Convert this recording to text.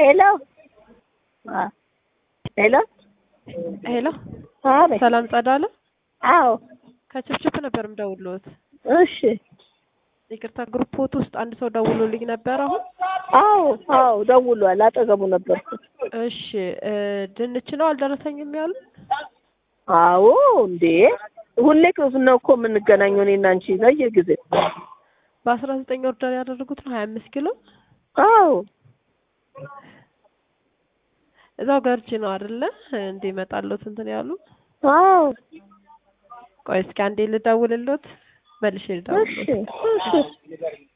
ሄሎ አ ሄሎ ሄሎ አቤት። ሰላም ጸዳለ አዎ ከችፕችፕ ነበር የምደውልዎት። እሺ ይቅርታ ግሩፖት ውስጥ አንድ ሰው ደውሎልኝ ነበር አሁን። አዎ አዎ ደውሏል። አጠገቡ ነበርኩ። እሺ እ ድንች ነው አልደረሰኝም ያሉ? አዎ እንዴ ሁሌ ነው እኮ የምንገናኘው እኔና አንቺ በየጊዜው። በአስራ ዘጠኝ ኦርደር ያደረጉት ነው ሀያ አምስት ኪሎ አዎ እዛው ገርጂ ነው አይደለ? እንዲመጣለት እንትን ያሉ። አዎ ቆይ እስኪ አንዴ ልደውልሎት መልሼ እሺ ልደውልሎት። እሺ